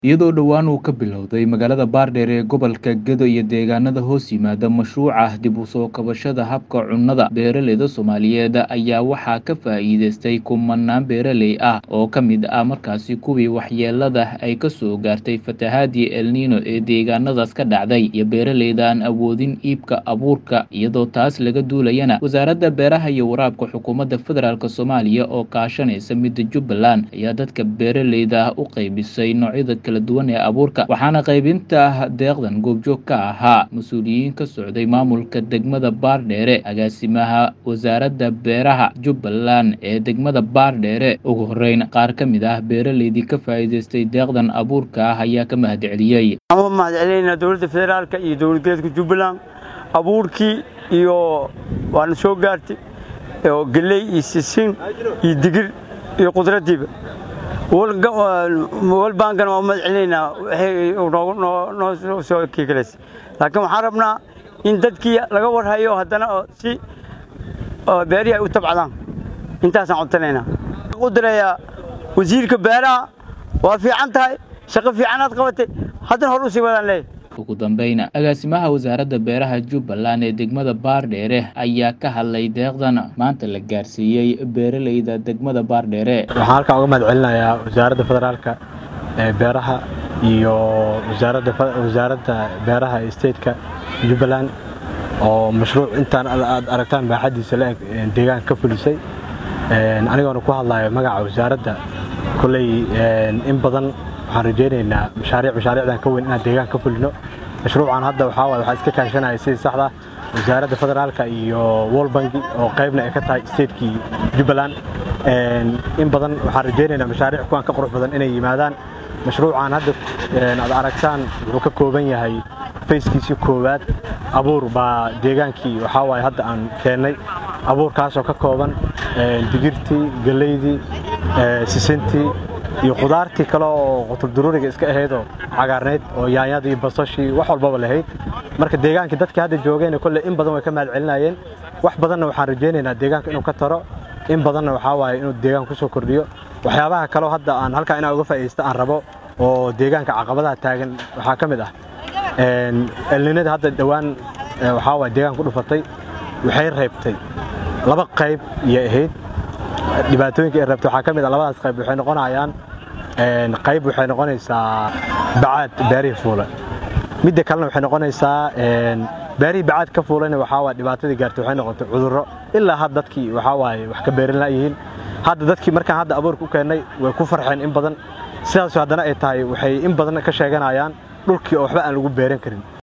iyadoo dhowaan uu ka bilowday magaalada baardheer ee gobolka gedo iyo deegaanada hoos yimaada mashruuca dib u soo kabashada habka cunnada beeraleyda soomaaliyeed ayaa waxaa ka faa'iideystay kumanaan beeraley ah oo ka mid ah markaasi kuwii waxyeelada ay ka soo gaartay fatahaadii elnino ee deegaanadaas ka dhacday iyo beeraleyda aan awoodin iibka abuurka iyadoo taas laga duulayana wasaaradda beeraha iyo waraabka xukuumadda federaalk soomaaliya oo kaashanaysa midda jubbaland ayaa dadka beeraleyda ah u qaybisay noocyada kala duwan ee abuurka waxaana qaybinta deeqdan goobjoog ka ahaa mas-uuliyiin ka socday maamulka degmada baardheere agaasimaha wasaaradda beeraha jubbaland ee degmada baardheere ugu horeyn qaar ka mid ah beeraleydii ka faa'iideystay deeqdan abuurka ah ayaa ka mahad celiyey waxaan u mahad celinaynaa dowladda federaalka iyo dowlad goboleedka jubbaland abuurkii iyo waana soo gaartay oo galley iyo sisin iyo digir iyo qudradiiba walbaankana waa u mahad celinaynaa waxay noo soo kiikalaysay laakiin waxaan rabnaa in dadkii laga warhayo haddana oo si beerihi ay u tabcadaan intaasaan codsanaynaa u dirayaa wasiirka beeraha waa fiican tahay shaqo fiicanaad qabatay haddana hor u sii wadaan leeyahy ugu dambayna agaasimaha wasaaradda beeraha jubbaland ee degmada baardheere ayaa ka hadlay deeqdan maanta la gaarsiiyey beeraleyda degmada baardheere waxaan halkan uga mahad celinayaa wasaaradda federaalka ee beeraha iyo wasaaradda beeraha ee stateka jubbaland oo mashruuc intaan aad aragtaan baaxadiisa la-eg deegaanka ka fulisay anigoona ku hadlayo magaca wasaaradda kolley in badan waxaan rajaynaynaa mashaariic mashaariicdan ka weyn inaan deegaan ka fulino mashruucan hadda waxaa waay waxaa iska kaashanaya sidii saxda wasaaradda federaalka iyo world banki oo qaybna ay ka tahay statekii jubbaland in badan waxaan rajaynaynaa mashaariic kuwan ka qurux badan inay yimaadaan mashruucan hadda aad aragtaan wuxuu ka kooban yahay fayskiisii koowaad abuur baa deegaankii waxaa waaye hadda aan keennay abuurkaasoo ka kooban digirtii galleydii sisintii iyo khudaartii kale oo qutulduruuriga iska ahaydoo cagaarnayd oo yaanyadii basashii wax walbaba lahayd marka deegaankii dadkii hadda joogayna kolley in badan way ka mahad celinayeen wax badanna waxaan rajaynaynaa deegaanka inuu ka taro in badanna waxaa waaye inuu deegaanka ku soo kordhiyo waxyaabaha kaleo hadda aan halkaa inaan uga faa'iidaysta aan rabo oo deegaanka caqabadaha taagan waxaa ka mid ah elninada hadda dhowaan waxaa waaye deegaanka ku dhufatay waxay reebtay laba qayb iyo ahayd dhibaatooyinka ay reebtay waxaa ka mid ah labadaas qayb waxay noqonayaan qayb waxay noqonaysaa bacaad beerihii fuula midda kalena waxay noqonaysaa beerihii bacaad ka fuulayna waxaa waaye dhibaatadii gaartay waxay noqotay cudurro ilaa hadda dadkii waxaa waaye wax ka beerin laayihiin hadda dadkii markaan hadda abuurka u keennay way ku farxeen in badan sidaas haddana ay tahay waxay in badan ka sheeganayaan dhulkii oo waxba aan lagu beeran karin